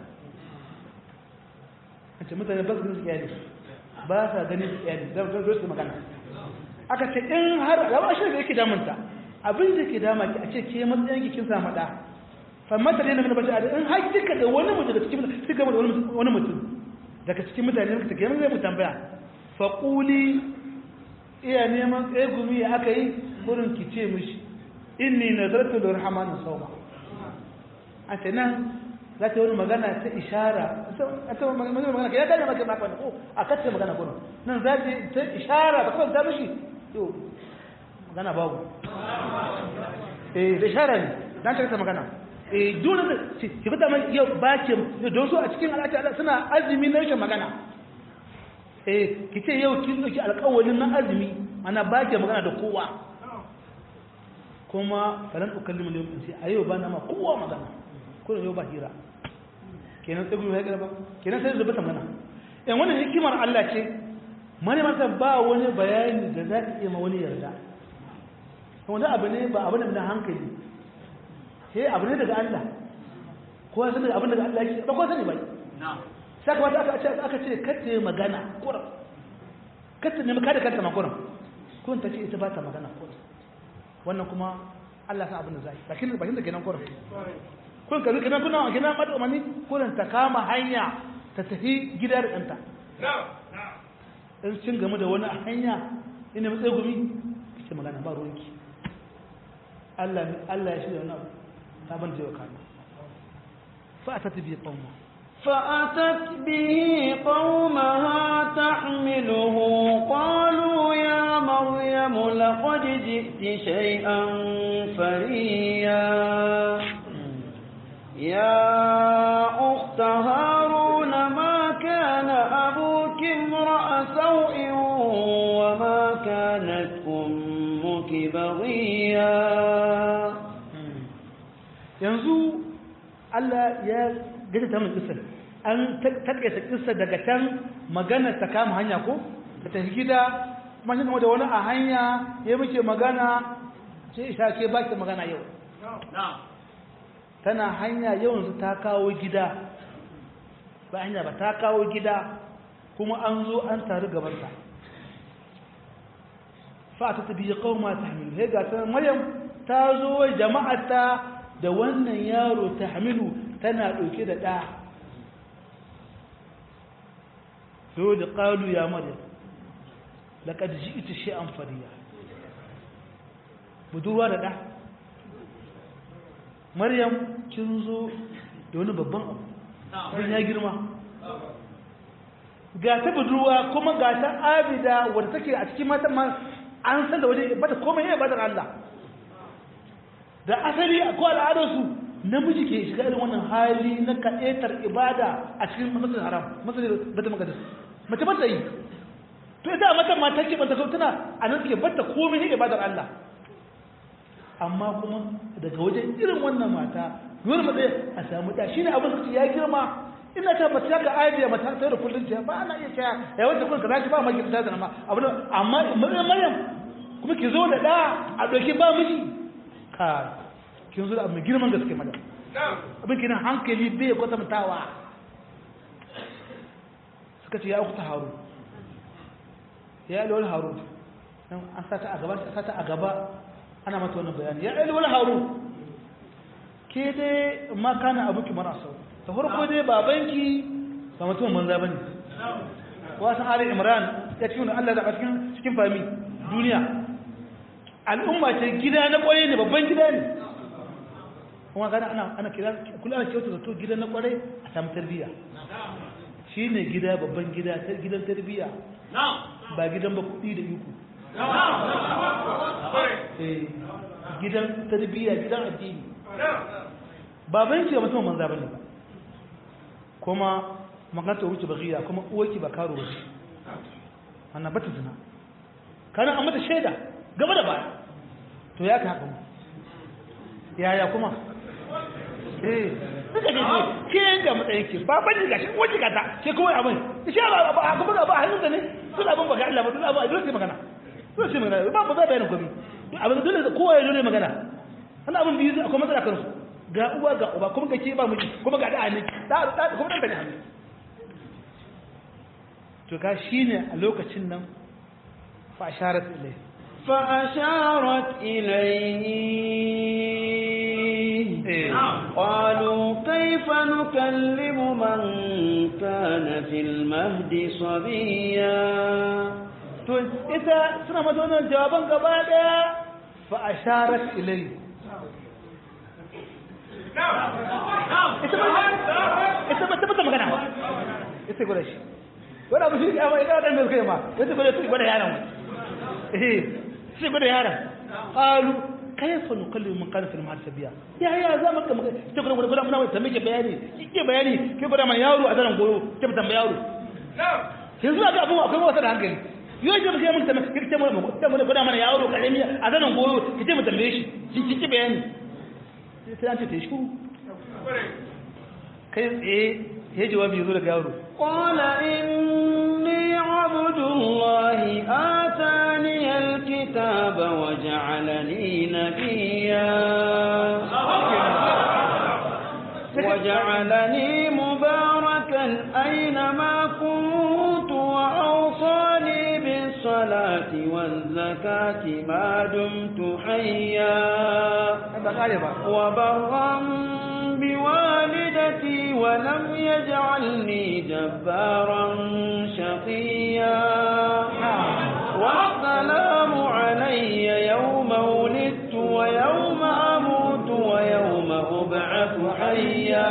kace mutane ba su iyali ba sa ganin iyali da zo su magana aka ce in har gaba shi da yake damunta abin da ke dama ki a ce ke matsayin ki kin samu da fa mata ne min bashar ahada in har kika da wani mutum daga cikin kika da wani mutum daga cikin mutane ne kike mun zai mu tambaya fa quli iya neman tsegumi aka yi gurin ki ce mishi inni nazartu lirrahmani sawma a ce nan za ta wani magana ta ishara a ta magana ya gane maka maka ko a kacce magana gurin nan za ta ishara ba kawai ta mishi to magana babu eh da ishara ne dan ta kasa magana eh dole da ki fita mai yau ba ce don su a cikin al'ada suna azumi na rashin magana eh ki ce yau kin dauki alƙawarin na azumi ana ba ke magana da kowa kuma falan ukallimu ne sai a yau ba na ma kowa magana ko yau ba hira kenan sai gudu ya ba kenan sai zubuta mana in wannan hikimar Allah ce mane masa ba wani bayani da za ka iya ma wani yarda wanda abu ne ba abu ne na hankali sai abu ne daga Allah ko sai abin daga Allah yake ba ko sani bai na'am sai kamata aka ce aka ce kace magana kurum kace ne kada kanta makurum kun ta ce ita ba ta magana kurum wannan kuma Allah sa abin da zai bakin bakin da kenan kurum kun ka kenan kuna kenan mata mani kurum ta kama hanya ta tafi gida da danta in cin game da wani a hanya ina mai tsegumi kace magana ba ruwanki Allah Allah ya shirya wannan ta ban da yau kana fa atati bi qawma فأتت به قومها تحمله قالوا يا مريم لقد جئت شيئا فريا يا أخت هارون ما كان أبوك امرأ سوء وما كانت أمك بغيا yanzu Allah ya gaji ta mun kisar an takaita kisar daga can magana ta kama hanya ko ta tafi gida kuma shi da wani a hanya ya muke magana sai isha ke baki magana yau tana hanya yau yanzu ta kawo gida ba hanya ba ta kawo gida kuma an zo an taru gabanta fa ta tabi qauma tahmilu he ga san maryam ta zo jama'ata da wannan yaro tahmilu tana dauke da da dole qalu ya maryam laqad ji'ti shay'an fariya budurwa da da maryam kin zo da wani babban abu abin ya girma ga ta budurwa kuma ga ta abida wadda take a cikin matan ma an san da waje bata komai ya bada Allah da asali ko al'adarsu namiji ke shiga irin wannan hali na kaɗetar ibada a cikin masjidil haram masjidil bata maqdis mace ba ta yi to ita matan ma take bata so tana a nan take bata komai ne ibadar Allah amma kuma daga wajen irin wannan mata dole matsayi a samu da shine abin da ya girma ina ta ba ta ga aibiya mata sai da kullun ta ba ana iya cewa ya wanda kun ka zaki ba maki ta da ma abu amma maryam kuma ki zo da da a doki ba miji ka kin zo da abu girman gaske madam abin kina hankali bai kwatantawa suka ce ya uku ta haru ya yi wani haru an sata a gaba sata a gaba ana mata wannan bayani ya yi wani haru ke dai ma kana abuki mara sau ta farko dai babanki ba mutum banza bane wasan ali imran ya cikin Allah da cikin cikin fami duniya al'umma ce gida na kwarai ne babban gida ne kuma gana ana ana kira kula ana kyautu zato gida na kwarai a samu tarbiyya shine gida babban gida ta gidan tarbiyya ba gidan ba kuɗi da iko gidan tarbiyya gidan addini baban ki ba mutum manza bane ba kuma maganta wuce bagiya kuma uwarki ba karo bace wannan bata zina kana an mata shaida gaba da baya to ya ka haka yaya kuma eh suka ce ke ga matsayin ki baban ki gashi uwarki gata ke kawai abin isha ba ba ba ba ba hannun da ne sun abin baka Allah ba sun abin dole sai magana dole sai magana ba ba za bayanin komai abin dole kowa ya dole magana wannan abin biyu akwai matsala kansu ga uwa ga uba kuma kake ba miji kuma ga da ne da da kuma dan da hannu to ga shine a lokacin nan fa asharat ilai fa asharat ilayhi qalu kayfa nukallimu man kana fil mahdi sabiya to ita suna mata wannan jawaban gaba daya fa asharat ilai ita ba ta magana ba ita gwada shi wani abu shi ya ma ita wadanda suka yi ma ita gwada su gwada yaran wani eh shi gwada yaran qalu kayfa nukallimu man kana fil mahdi sabiya ya ya za mu kama ita gwada gwada muna mai tambaye bayani kike bayani ke gwada man yaro a zaran goyo ke tambaya yaro yanzu ga abu akwai wasa da hankali yau ce muke mun tambaye kike mu mu gwada mana yaro karami a zaran goyo kike mu tambaye shi kike bayani sai an ce ta shi kai tsaye ya jawabi zo daga yaro qala inni abdullahi atani alkitaba wa ja'alani nabiyya wa ja'alani mubarakan aynama kuntu wa awsani bis salati waz zakati ma dumtu hayya wa barran بوالدتي ولم يجعلني جبارا شقيا والسلام علي يوم ولدت ويوم أموت ويوم أبعث حيا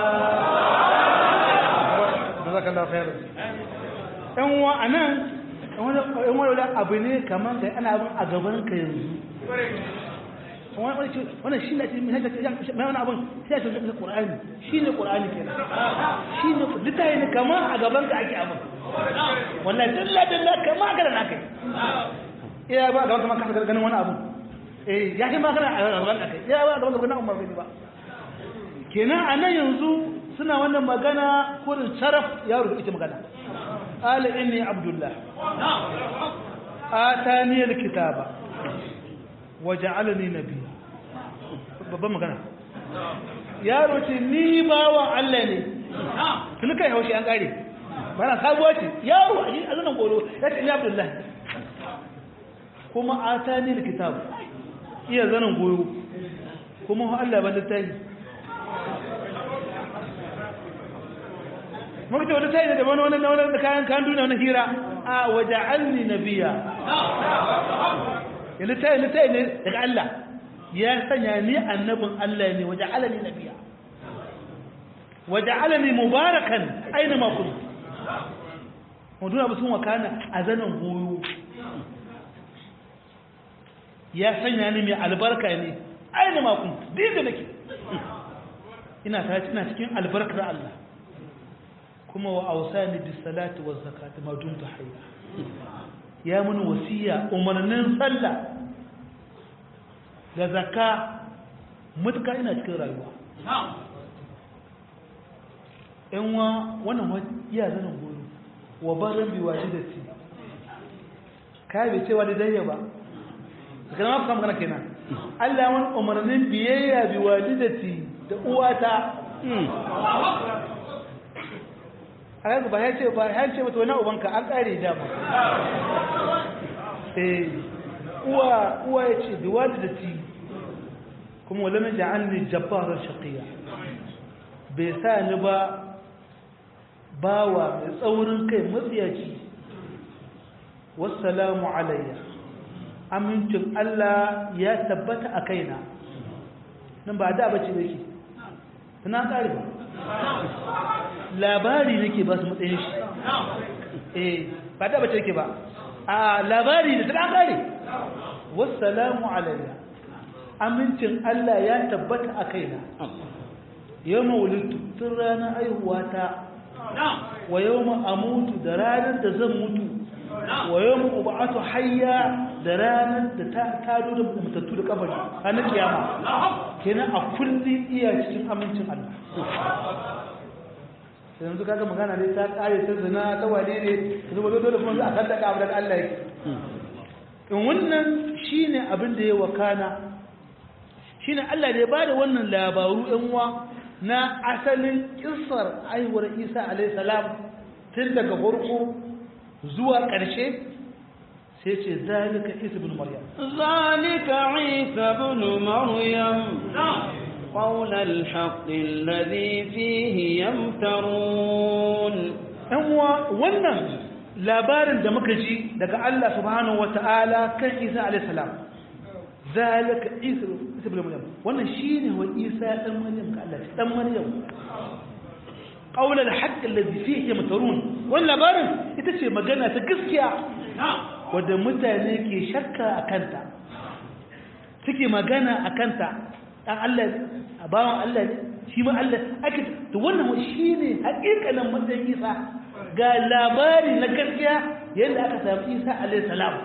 جزاك الله خير ɗan wa a nan ɗan wani abu ne kamar da ana abin a gaban ka yanzu wannan shi ne mai wani abin sai ce da ƙur'ani shi ne ƙur'ani ke shi ne littafi ne kama a gaban ka ake abin wannan dalla dalla kama a na kai iya ba a gaban kama kasa ganin wani abin eh ya ce ma kana a gaban ka kai iya ba a gaban ka ganin umar bai ba kenan a nan yanzu suna wannan magana kurin sharaf yaro da ita magana qala inni abdullah atani alkitaba waja'alani nabiyya babban magana yaro ce ni bawan Allah ne tun kai haushi an kare bana sabuwa ce yaro a zanen golo ya ce ni abdullahi kuma atani alkitab iya zanin goyo kuma Allah ba littafi muka ce wata tayi da wani wani wani da kayan kan duniya wani hira a waja'alni nabiyya ya littafi littafi ne daga Allah ya sanya ni annabin Allah ne waja'alni nabiyya waja'alni mubarakan aina ma kuntu mutum abu sun wakana a zanen goyo ya sanya ni mai albarka ne aina ma kuntu duk da nake ina ta ina cikin albarkar Allah kuma wa ausani bis salati waz zakati ma dumtu hayya ya mun wasiya umarnin sallah da zakka mutuka ina cikin rayuwa yan wa wannan iya zanen goyo wa barin bi walidati kai bai ce walidayya ba kana ma kuma magana kenan Allah wani umarnin biyayya bi walidati da uwata a yanzu ba ya ce ba ya ce mata wani ubanka an kare da ba eh uwa uwa ya ce bi walidati kuma wala min ja'alni jabbaran shaqiya bai sa ni ba bawa mai tsaurin kai matsiyaci wassalamu alayya amincin Allah ya tabbata a kaina nan ba da bace yake tana kare ba labari nake ba su matsayin shi eh ba da bace yake ba a labari da tana kare wassalamu alayya amincin Allah ya tabbata a kaina yau mawulitu tun ranar aihuwata wa yau amutu da ranar da zan mutu wa yau ma'ubatu hayya da ranar da ta tado da mutattu da kabari ranar kiyama kenan a kullum iya cikin amincin Allah yanzu kaga magana ne ta kare ta zina ta wane ne zuba dole kuma za a kaddaka abu da Allah yake in wannan shine abin da ya wakana shine Allah da ya bada wannan labaru yan uwa na asalin kissar aiwar Isa alayhi salam tun daga farko zuwa ƙarshe sai ce zalika Isa ibn Maryam zalika Isa ibn Maryam قول الحق الذي فيه يمترون أنوا wannan labarin da muka ji daga Allah subhanahu wataala kan Isa alayhi salam zalika Isa ibn Maryam wannan shine wa Isa dan Maryam ka Allah dan Maryam qawl al-haqq alladhi fihi yamtarun wannan labarin ita ce magana ta gaskiya wanda mutane ke shakka akanta suke magana akanta dan Allah a bawan Allah ne shi ma Allah ake to wannan shine hakikanin matsayin Isa ga labari na gaskiya yadda aka samu Isa alayhi salam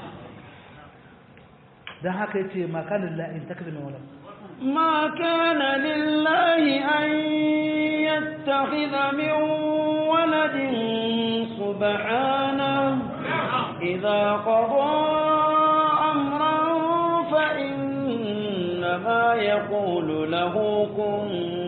dan haka yace ma kana lillahi in takzima wala ما كان لله أن يتخذ من ولد سبحانه إذا قضى أمرا فإنما يقول له كن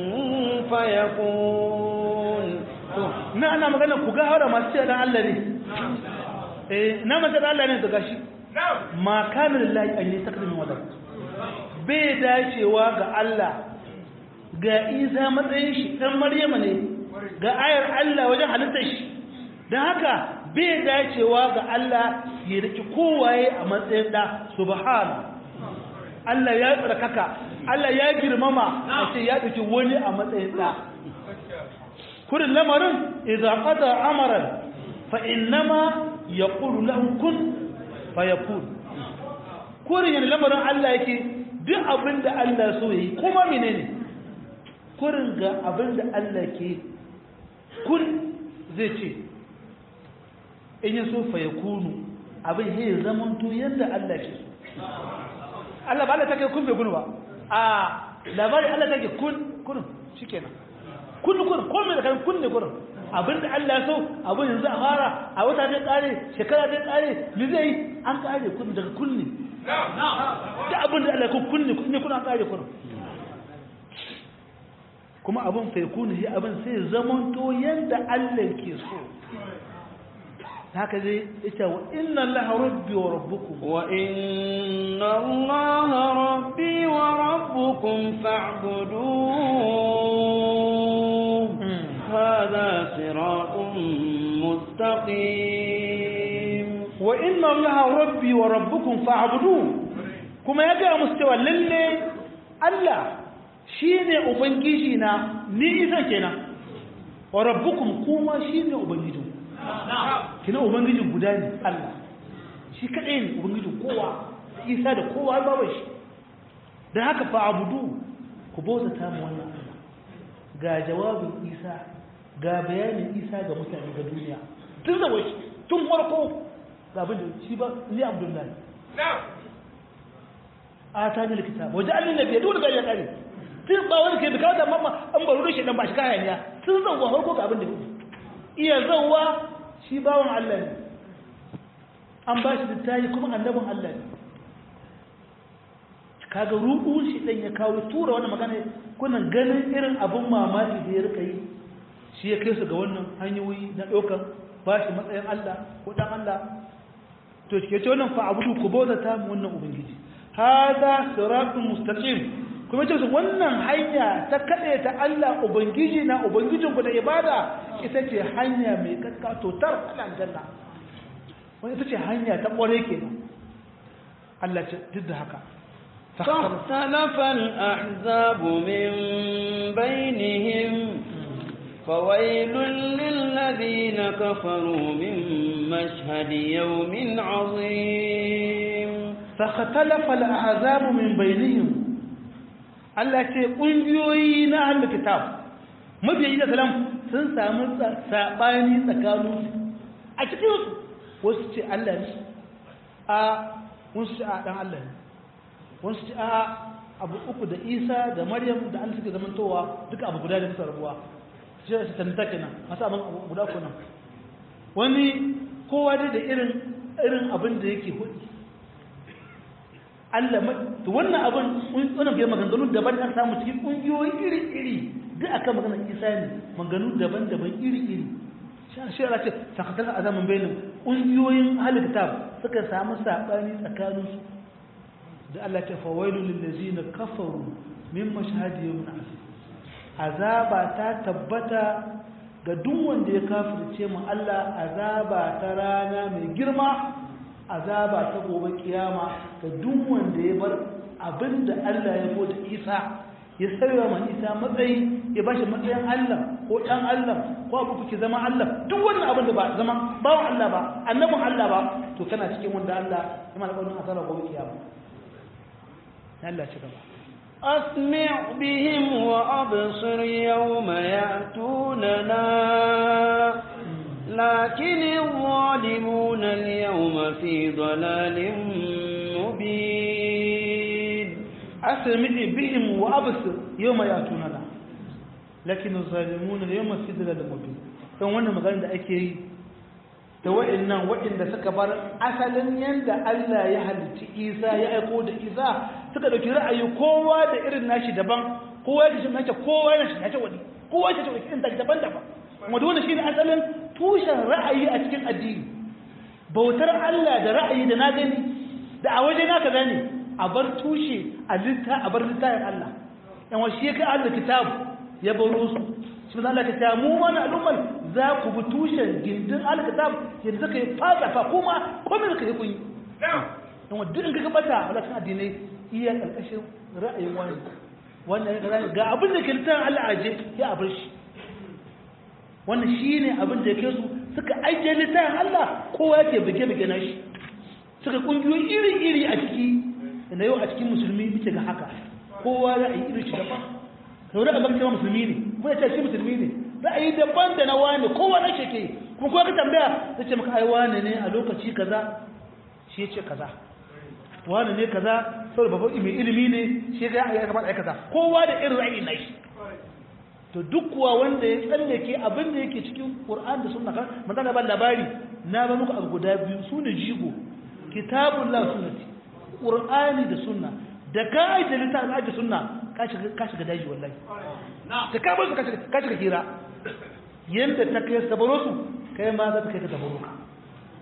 فيكون na ana magana ku ga haura masu ce dan Allah ne eh na mace dan Allah ne to gashi ma kana lillahi an yastakdimu wadar bai dacewa ga Allah ga Isa matsayin shi dan Maryama ne ga ayar Allah wajen halittar shi dan haka bai dacewa ga Allah ya riki kowaye a matsayin da subhana Allah ya tsarkaka Allah ya girmama a ce ya ɗauki wani a matsayin da kurin lamarin idza qada amaran fa innama yaqulu lahu kun fayakun kurin yana lamarin Allah yake duk abin da Allah so yi kuma menene kurin ga abin da Allah ke kun zai ce in ya so fayakunu abin ya zaman to yadda Allah ke so Allah ba Allah take kun bai gunu ba a labari Allah take kun kun shikenan kun kun ko me da kan kun ne kun abinda Allah so abin yanzu a fara a wata ta tsare shekara ta tsare me zai an kare kun daga kun ne da abinda Allah kun kun ne kun ne kun an kare kun kuma abin fa yakunu shi abin sai zaman to yanda Allah ke so haka zai ita wa inna allaha rabbi wa rabbukum wa inna allaha rabbi wa rabbukum fa'buduhu hadha siratun mustaqim wa inna allaha rabbi wa rabbukum fa'buduhu kuma ya ga musu cewa lalle Allah shine ubangiji na ni isa kenan wa rabbukum kuma shine ubangijinku kina ubangijin guda ne Allah shi kadai ne ubangijin kowa isa da kowa babu shi da haka fa abudu ku bauta ta mu wannan Allah ga jawabin isa ga bayanin isa ga mutane ga duniya tun da washi tun farko ga abin da shi ba ni abdullahi a ta ne likita waje an nuna biya dole ga ya kare tun ba wani ke bikawa da mamma an baro da shi dan ba shi kayan ya tun zauwa farko ga abin da iya zauwa shi bawan Allah ne an ba shi littafi kuma annabin Allah ne kaga ruɗu shi ɗan ya kawo tura wani magana kuna ganin irin abin mamaki da ya rika yi shi ya kai su ga wannan hanyoyi na ɗaukar ba shi matsayin Allah ko ɗan Allah to ke ce wannan fa'abudu ku bauta ta mu wannan ubangiji hada siratun mustaqim kuma ce wannan hanya ta kaɗe ta Allah ubangiji na ubangijinku da ibada ita ce hanya mai kakkato tar aljanna wani ita ce hanya ta ƙware ke Allah ce duk da haka فاختلف الأحزاب من بينهم فويل للذين كفروا من مشهد يوم عظيم فاختلف الأحزاب من بينهم Allah ce ƙungiyoyi na ahlul kitab mabiyayi da salam sun samu saɓani tsakaninsu a cikinsu wasu ce Allah ne a wasu ce a ɗan Allah ne wasu ce a abu uku da isa da maryam da an suke zamantowa duka abu guda da bisa rabuwa shi da tanta kenan masu abin guda kuna wani kowa dai da irin irin abin da yake hudu Allah to wannan abin wannan bai maganganu daban an samu cikin kungiyoyi iri-iri duk akan maganar Isa ne maganganu daban-daban iri-iri shi Allah ce sakatar azamin bainin kungiyoyin ahlul kitab suka samu sabani tsakanin su da Allah ta fawailu lil ladzina kafaru min mashhadi yawmin asif azaba ta tabbata ga duk wanda ya kafirce mu Allah azaba ta rana mai girma azaba ta gobe kiyama ga duk wanda ya bar abinda Allah ya bota Isa ya sauya ma Isa matsayi ya bashi matsayin Allah ko dan Allah ko abu kuke zama Allah duk wannan abin da ba zama bawan Allah ba annabin Allah ba to kana cikin wanda Allah ya mana ƙaunin azaba gobe kiyama Allah ci gaba أسمع بهم وأبصر يوم يأتوننا لكن الظالمون اليوم في ضلال مبين أسمع بهم وأبصر يوم يأتوننا لكن الظالمون اليوم في ضلال مبين kan wannan magana da ake yi da wa'annan wa'anda suka bar asalin yanda Allah ya halicci Isa ya aiko da Isa suka dauki ra'ayi kowa da irin nashi daban kowa ya shi kowa ya shi nace wani kowa ya shi irin daban-daban kuma dole shine asalin tushen ra'ayi a cikin addini bautar Allah da ra'ayi da na gani da a waje na kaza ne a bar tushe a litta a bar littafin Allah yan wa shi ka Allah kitabu ya baro su shi Allah ka ta mu mana al'ummar za ku bi tushen gindin alkitab yadda zaka yi fasa fa kuma komai da kai kun yi yan wa duk in ka bata wala kan addinai iya karkashin ra'ayin wani wannan ga abin da ke littafin Allah aje ya abar shi wannan shi ne abin da yake su suka ajiye littafin Allah kowa yake bige-bige na shi suka kungiyoyi iri-iri a ciki da yau a cikin musulmi muke ga haka kowa ra'ayi iri shi daban sau da abin cewa musulmi ne kuma ya ce shi musulmi ne ra'ayi daban da na wane kowa na shi ke kuma kowa ka tambaya zai ce maka ai wane ne a lokaci kaza shi ya ce kaza wane ne kaza saboda babban mai ilimi ne shi ya ya kamata ai kaza kowa da irin ra'ayi na shi to duk kuwa wanda ya tsallake abin da yake cikin Qur'an da Sunna kan magana ban labari na ba muku abu guda biyu sune jigo kitabullah sunnati Qur'ani da Sunna da ka aje littafin aje Sunna ka shiga ka shiga daji wallahi da ka bar su ka shiga hira yanda ta kai sabaro su kai ma za ta kai ka sabaro ka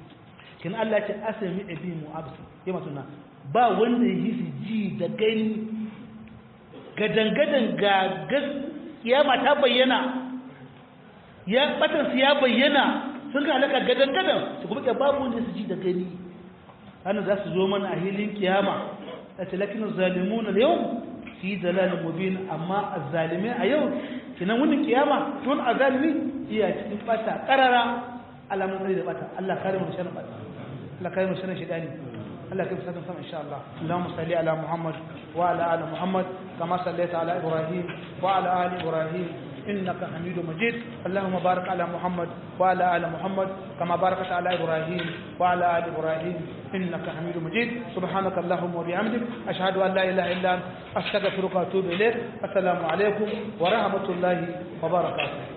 kin Allah ce asami abi mu'absi yema sunna ba wanda yi su ji da gani gadangadan ga kiyama ta bayyana ya batan su ya bayyana sun ga halaka gadangadan su kuma ke babu wanda su ji da gani hannun za su zo mana a hilin kiyama a talakin zalimuna da yau su yi dalalin mubin amma a zalime a yau kinan wunin kiyama tun a zalimi iya cikin bata karara alamun tsari da bata Allah kare mu sharrin bata Allah kare mu sharrin shidani Allah kai fusatan sama insha Allah Allahumma salli ala Muhammad wa ala ali Muhammad kama sallaita ala Ibrahim wa ala ali Ibrahim إنك حميد مجيد اللهم بارك على محمد وعلى آل محمد كما باركت على إبراهيم وعلى آل إبراهيم إنك حميد مجيد سبحانك اللهم وبحمدك أشهد أن لا إله إلا أنت أستغفرك وأتوب إليك السلام عليكم ورحمة الله وبركاته